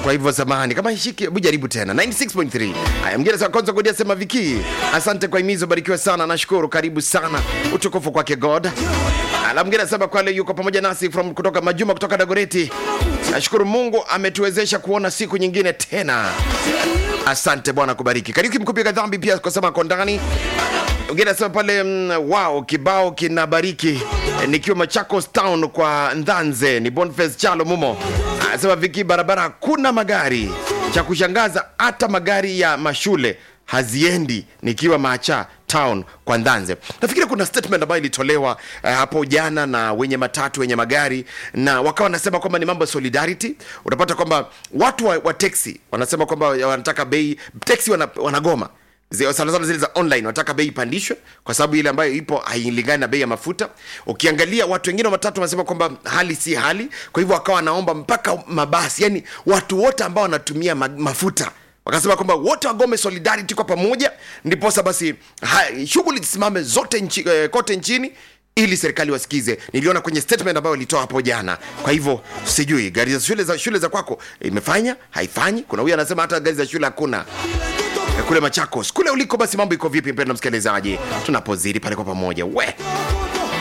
kwa hivyo samahani kama ishiki hebu jaribu tena 96.3 haya mgine sa kwanza kudia sema viki asante kwa himizo barikiwa sana nashukuru karibu sana utukufu kwake god ala mgine sema kwale yuko pamoja nasi from kutoka majuma kutoka dagoreti nashukuru mungu ametuwezesha kuona siku nyingine tena asante bwana kubariki karibu kimkupika dhambi pia kwa sema kondani Mwingine anasema pale mm, wow, kibao kinabariki Eh, nikiwa Machakos town kwa Ndanze. Ni Boniface Chalo Mumo anasema viki, barabara hakuna magari, cha kushangaza hata magari ya mashule haziendi, nikiwa Macha town kwa Ndanze. Nafikiri kuna statement ambayo ilitolewa eh, hapo jana na wenye matatu wenye magari, na wakawa wanasema kwamba ni mambo ya solidarity. Utapata kwamba watu wa, wa teksi wanasema kwamba wanataka bei teksi wana, wanagoma Zi- sana sana zile za online wanataka bei ipandishwe kwa sababu ile ambayo ipo hailingani na bei ya mafuta ukiangalia watu wengine wa matatu wanasema kwamba hali si hali kwa hivyo wakawa wanaomba mpaka mabasi yani watu wote ambao wanatumia ma mafuta wakasema kwamba wote wagome solidarity kwa pamoja ndiposa basi ha- shughuli zisimame zote nchi, eh, kote nchini ili serikali wasikize niliona kwenye statement ambayo walitoa hapo jana kwa hivyo sijui gari za shule za shule za kwako imefanya haifanyi kuna huyu anasema hata gari za shule hakuna Eh, kule Machakos kule uliko, basi mambo iko vipi, mpendwa msikilizaji, tunapozidi pale kwa pamoja we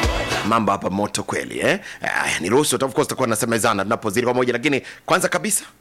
mambo hapa moto kweli eh? Aya, niruhusu of course tutakuwa nasemezana tunapozidi pamoja, lakini kwanza kabisa